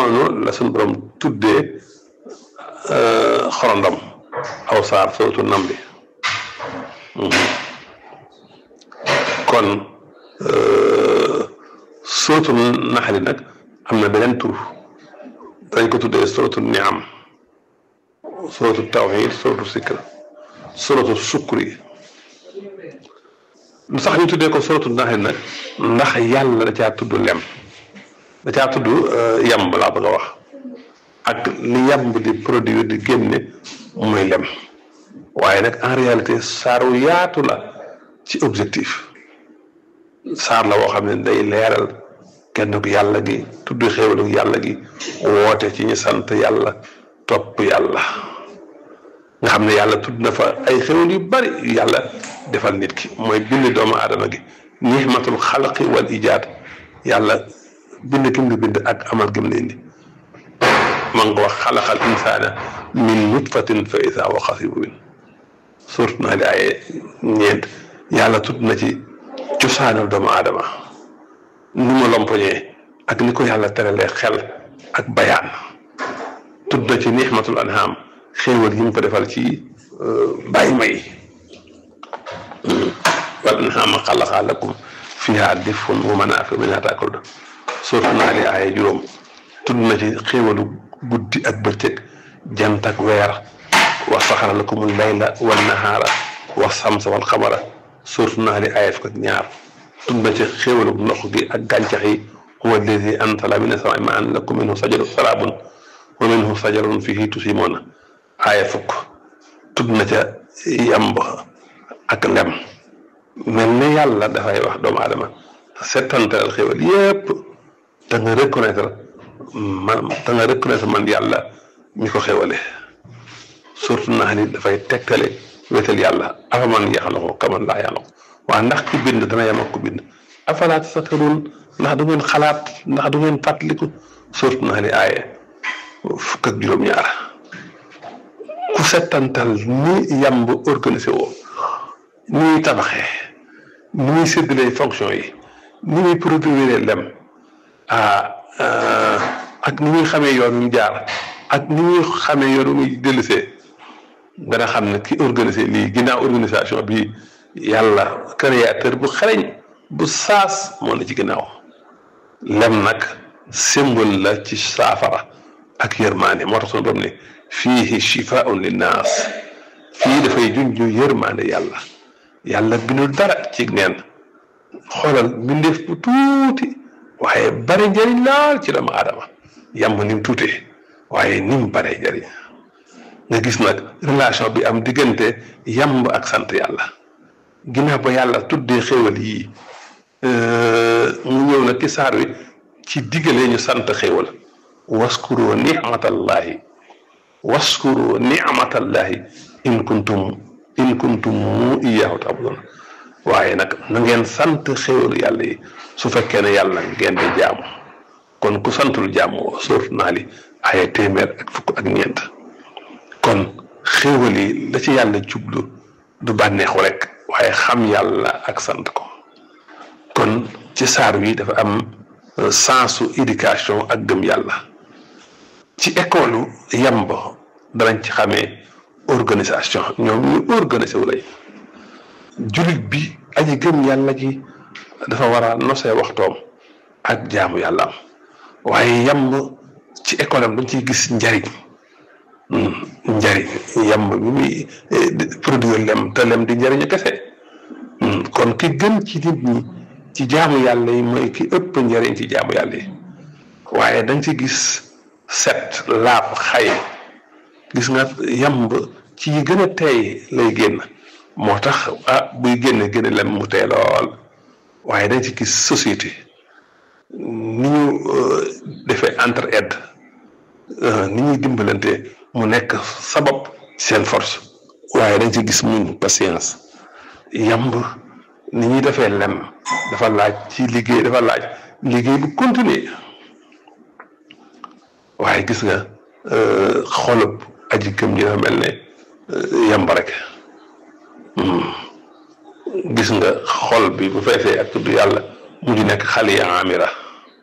noonu la suñu borom tuddee xorondom aw saar sootu nam bi kon sootu naxali nag am na beneen tur dañ ko tuddee sootu niam sootu tawhid sootu sikr sootu sukri lu sax ñu tuddee ko sootu naxali nag ndax yàlla da caa tudd lem da caa tudd yamb laa bëgg a wax ak li yamb di produire di génne muy lem waaye nag en réalité saaru yaatu la ci objectif saar la woo xam ne day leeral kenn ku yàlla gi tudd xéewalu yàlla gi woote ci ñu sant yàlla topp yàlla nga xam ne yàlla tudd na fa ay xéwal yu bari yu yàlla defal nit ki mooy bind doomu aadama gi nixmatul xalqi wal ijaad yàlla bind kim nga bind ak amal gim la indi ma nga wax xalaqal insaana min nutfatin fa isaa wa xasibu bin surat naa li ay ñeent yàlla tudd na ci cosaanal doomu aadama ni mu lompoñee ak ni ko yàlla teralee xel ak bayaan tudd na ci nixmatul anham xéewal yi mu ko defal ci bàyyi may wal anhama xalaqa lakum fiha difun wa manaafi minha taakuluun surat naa li ay juróom tudd na ci xéewalu guddi ak bëccëg jant ak weer wa saxara lakumul layla wan nahaara wa samsa wal xamara surat naa li ay fukk ak ñaar tudd na ci xéewalu ndox gi ak gàncax yi huwa alladi anzala mina samaa'i maa'an lakum minhu sajarun sharaabun wa minhu sajarun fiihi tusimuuna aaya fukk tudd na ca yamb ak lem mel ne yàlla dafay wax doomu aadama settantal xéwal yépp te nga reconnaître man te nga reconnaître man yàlla mi ko xéwale surtout naa ni dafay tegtale wéetal yàlla afa man yaxlaxu kaman laa yaxlaxu waa ndax ki bind dana yem ak ku bind afalaa tasakkaruun ndax du ngeen xalaat ndax du ngeen fàttaliku surtout naa ni aaye fukk ak juróom-ñaar ku settantal ni yamb organisé woo ni muy tabaxee ni muy séddalee fonction yi ni muy produire lem ah ak ni muy xamee yoon wi mu jaar ak ni muy xamee yoon wi muy dellusee dana xam ne ki organisé lii ginnaaw organisation bi yàlla créateur bu xereñ bu saas moo na ci ginnaaw lem nag symbole la ci saafara ak yërmaande moo tax sunu borom ne fiihi shifaun linnaas fii dafay junju yërmaande yàlla yàlla bindul dara ci neen xoolal mbindeef bu tuuti waaye bari njëriñ laal ci doomu aadama yàmm ni mu tuutee waaye ni mu baree njëriñ nga gis nag relation bi am diggante yàmb ak sant yàlla ginnaaw ba yàlla tuddee xéwal yii mu ñëw nag ci saar wi ci diggalee ñu sant xéwal waskuru nicmatallahi waskuru nicmatallahi in kuntum in kuntum mu iyaahu taabudun waaye nag na ngeen sant xéwalu yàlla yi su fekkee ne yàlla ngeen di jaamu kon ku santul jaamu sóotu naa li ay téeméer ak fukk ak ñeent kon xéwal yi la ci yàlla jublu du bànneexu rek waaye xam yàlla ak sant ko kon ci saar wi dafa am sensu éducation ak gëm yàlla ci école yamb danañ ci xamee organisation ñoom ñu organisé wu lay jullit bi aji gëm yàlla ji dafa war a nosee waxtoom ak jaamu yàlla am waaye yamb ci école am dañ ciy gis njariñ njariñ yamb bi muy produire lem te lem di njariñu kese kon ki gën ci nit ñi ci jaamu yàlla yi mooy ki ëpp njariñ ci jaamu yàlla yi waaye dañ ci gis set laab xay gis nga yamb ci yi gën a teey lay génn moo tax ah buy génne génne lem mu tey lool waaye dañ ci gis société ni ñu defee entre aide ni ñuy dimbalante mu nekk sabab seen force waaye dañ ci gis muñ patience yamb ni ñuy defee lem dafa laaj ci liggéey dafa laaj liggéey bu continuer waaye gis nga xolub aji gëm ji dafa mel ne yamb rek gis nga xol bi bu feesee ak tudd yàlla mujj nekk xale ya amira